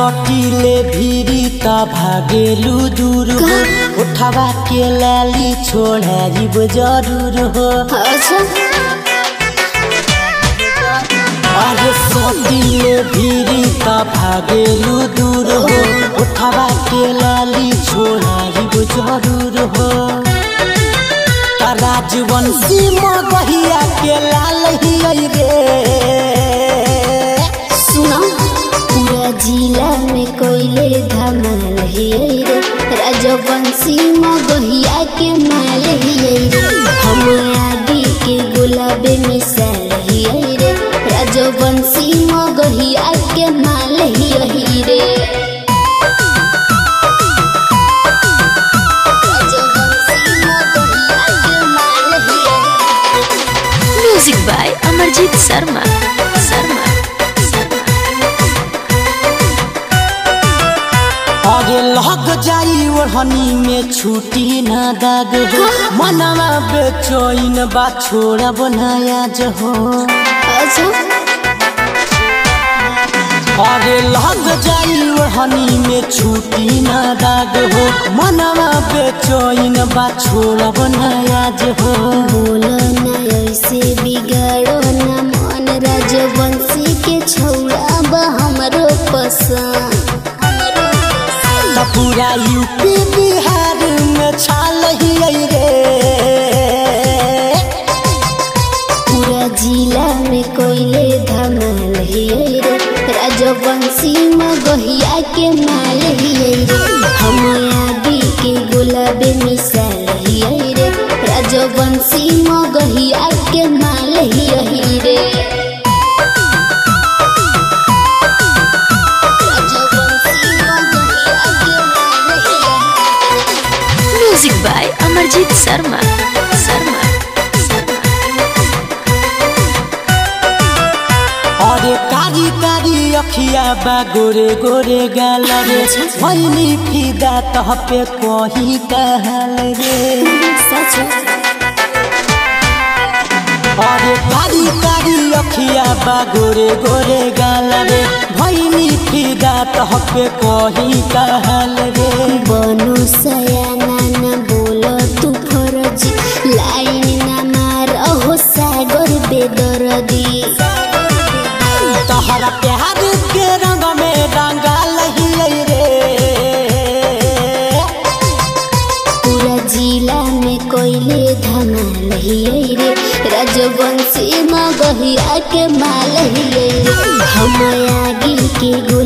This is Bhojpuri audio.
सटीले भिरी त भागेलु दूर हो उठवा के लाली छोड़ाइब जरूर हो अच्छा अरे सटीले भिरी त भागेलु दूर हो उठवा के लाली छोड़ाइब जरूर हो त राजवंशी मगहिया के लाल ही रे सुनो पूरा जिला में कोयले धमाल ही रे राजवंशी मगहिया के माल ही रे हम आदि के गुलाब मिसाल ही रे राजवंशी मगहिया के माल ही रे राजवंशी मगहिया के माल ही रे म्यूजिक बाय अमरजीत शर्मा शर्मा अरे लग जाई ओढ़नी में छुट्टी ना दाग हो मनवा बेचैन बा छोड़ब नया हो अच्छा अरे लग जाई ओढ़नी में छुट्टी ना दाग हो मनवा बेचैन बा छोड़ब नया हो बोलो ना ऐसे बिगाड़ो ना मन राजवंशी के छौड़ा बा हमरो पसंद त पूरा यूपी बिहार में छाल ही रे पूरा जिला में कोयले धमाल ही रे राजवंशी मगहिया के माल ही रे हम आदि के गुलाब मिसाल ही रे राजवंशी मगहिया के माल ही रे राजवंशी मगहिया के माल ही रे म्यूजिक बाय अमरजीत शर्मा शर्मा अरे कारी कारी अखिया बा गोरे गोरे गाल रे भैली फिदा तह पे कही कहल रे सच अरे कारी कारी अखिया बा गोरे गोरे गाल रे भैली फिदा तह पे कही कहल रे बनु सयाना न बोलो तू फरजी लाइन न मार हो सागर बेदरदी तहरा प्यार के रंग में रंगाल ही रे पूरा जिला में कोयले धमाल ही रे राजवंशी मगहिया के माल ही रे हम आगे के